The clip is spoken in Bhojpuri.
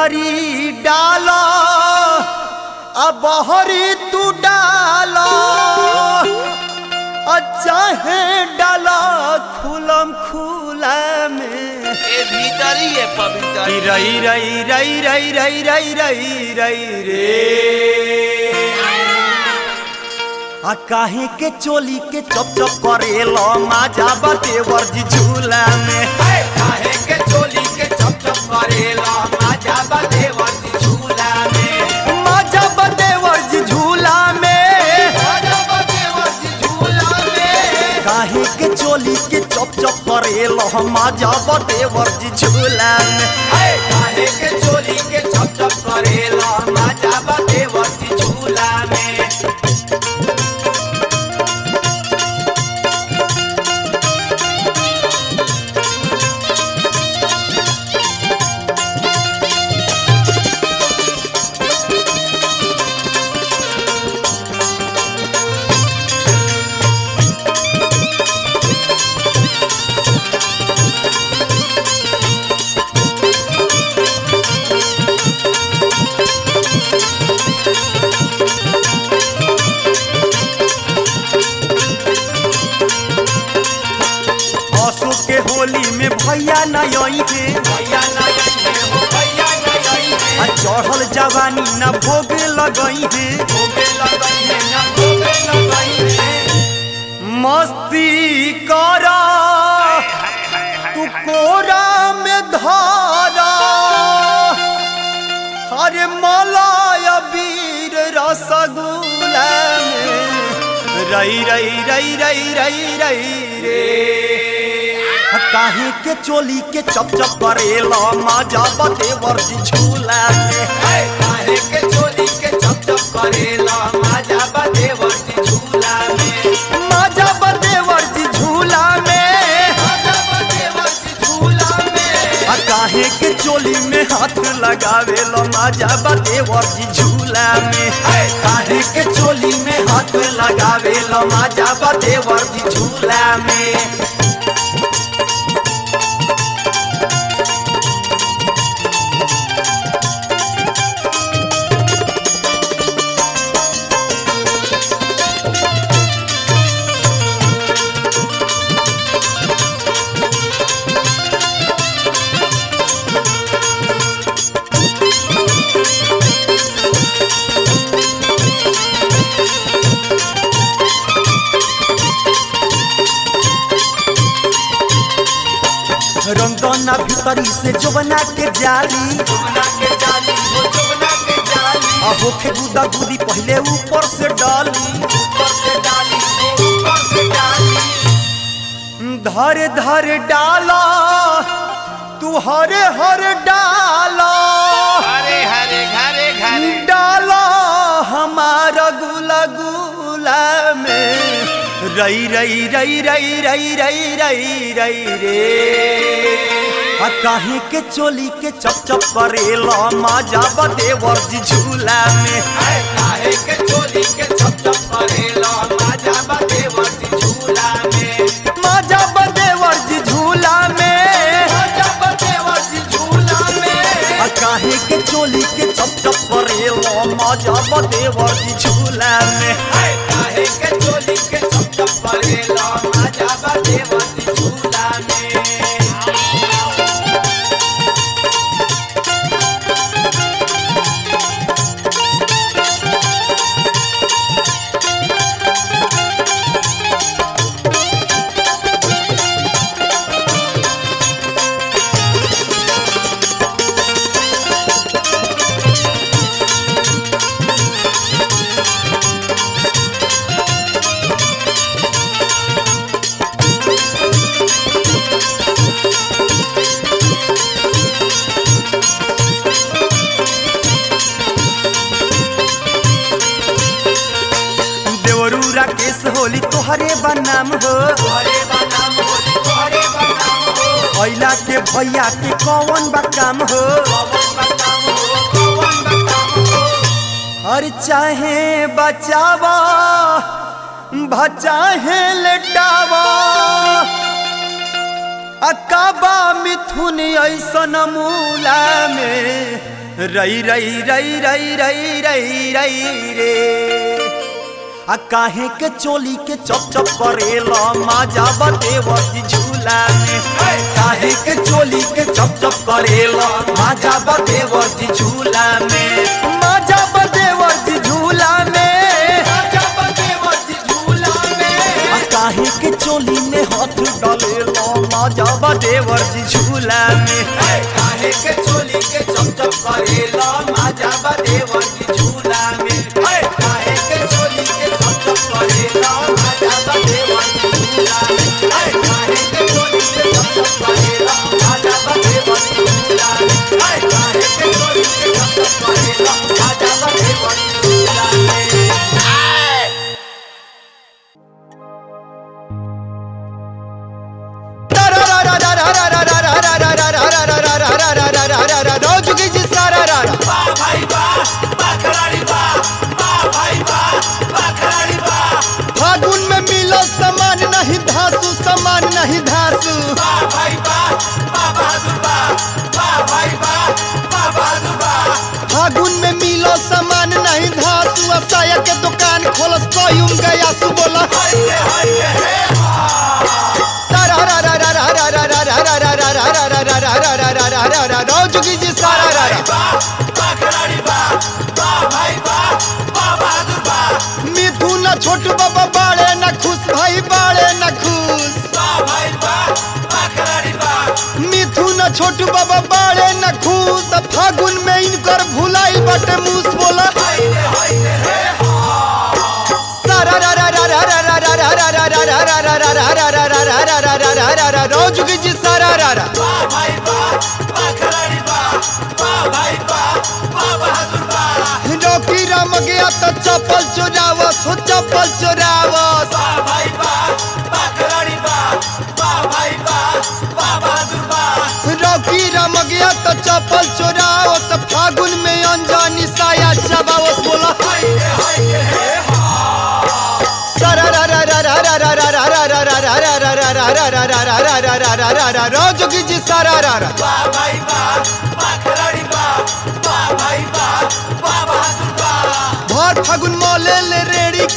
भीतरी डाला आ बहरी तू डाला आ चाहे डाला खुलम खुला में ए भीतर ही है पवित्र रई रई रई रई रई रई रई रई रे आ काहे के चोली के चप चप करेलो माजा बाते वर्जी झूला में काहे के चोली के चप चप करेला माजा बदे वर्दी झूला में माजा बाते वर्जी झूला में माजा बदे वर्दी झूला में काहे के चोली के चप चप करेलो माजा बाते वर्जी झूला में हाय काहे के चोली के चप चप करेला माजा बदे वर्दी झूला में असो के होली में भैया न आई है भैया ना गई है हो भैया ना गई है आ चढ़ल जवानी न भोग लगई है भोगे लगई है ना भोगे लगई है मस्ती करा तू कोरा में धारा हरे मलाय वीर रसगुल्ला में रई रई रई रई रई रई रे काहे के चोली के चप चप करेला माजा बते वर्जी झूला में हाय काहे के चोली के चप चप करेला माजा बदे वर्दी झूला में माजा बते वर्जी झूला में माजा बदे वर्दी झूला में आ काहे के चोली में हाथ लगावे लो माजा बते वर्जी झूला में हाय काहे के चोली में हाथ लगावे लो माजा बते वर्जी झूला में रंगना भीतरी से जोबना के जाली जुगना के जाली हो जुगना के जाली आ होखे गुदा गुदी पहले ऊपर से डाली ऊपर से डाली हो ऊपर से डाली धर धर डाला तू हरे हर डाला हरे हरे घरे घरे डाला हमारा गुला गुला में रई रई रई रई रई रई रई रई रे आ काहे के चोली के चप चप करेला माजा बदे वर्जी झूला में हाय काहे के चोली के छप छप करेला माजा बदे वर्दी झूला में माजा बदे वर्जी झूला में माजा बदे वर्दी झूला में आ काहे के चोली के चप चप करेला माजा बदे वर्जी झूला में हाय काहे के चोली के छप छप करेला माजा बदे वर्दी झूला में देवरू राकेश होली तोहरे बनाम हो तोहरे बनाम हो तोहरे बनाम हो अइला के भैया के कौन बा काम हो कौन बताम हो कौन बताम हो हर चाहे बचावा भचाहे लेटावा अकाबा मिथुन ऐसन मूला में रई रई रई रई रई रई रई रे आ काहे के चोली के चप चप करेला माजा बदेवती झूला में काहे के चोली के चप चप करेला माजा बदेवती झूला में माजा बदेवती झूला में माजा बदेवती झूला में आ काहे के चोली में हाथ डालेला माजा बदेवती झूला में काहे के चोली के चप चप करेला माजा बदेवती झूला में काहे के चोली के चप चप करेला माजा बदेवती झूला में काहे के चोली के चप चप करेला माजा बदेवती झूला में काहे के चोली के चप चप करेला माजा बदेवती झूला में रोजुगी जी सारा रा रा बा भाई बा बा खिलाड़ी बा बा भाई बा बा खिलाड़ी बा फागुन में मिलो समान नहीं धासु समान नहीं धासु बा भाई बा बा बहादुर बा बा भाई बा बा बहादुर बा फागुन में मिलो समान नहीं धासु असाया के दुकान खोलस कयूम गया सु बोला हाय रे हाय रे हे रोजुगी जी सारा रा रा बा बा खिलाड़ी बा बा भाई बा बा बहादुर बा मिथुन छोटू बाबा बाड़े न खुश भाई बाड़े न खुश बा भाई बा बा खिलाड़ी बा मिथुन छोटू बाबा बाड़े न खुश फागुन में इनकर भुलाई बटे मूस बोला हाय रे हाय रे हे रोजुगी जी सारा रा रा बा भाई बा बा खिलाड़ी बा बा भाई बा बा बहादुर बा रोकी राम गया तो चप्पल चुरावस हो चप्पल चुरावस बा भाई बा बा खिलाड़ी बा बा भाई बा बा बहादुर बा रोकी राम गया तो चप्पल चुरावस फागुन में अनजानी साया चबावस बोला हाय रे हाय रे हे रोजुगी जी सारा रा रा बा भाई बा बा खिलाड़ी बा बा भाई बा बा बहादुर बा भर फागुन मौले ले रेड़ी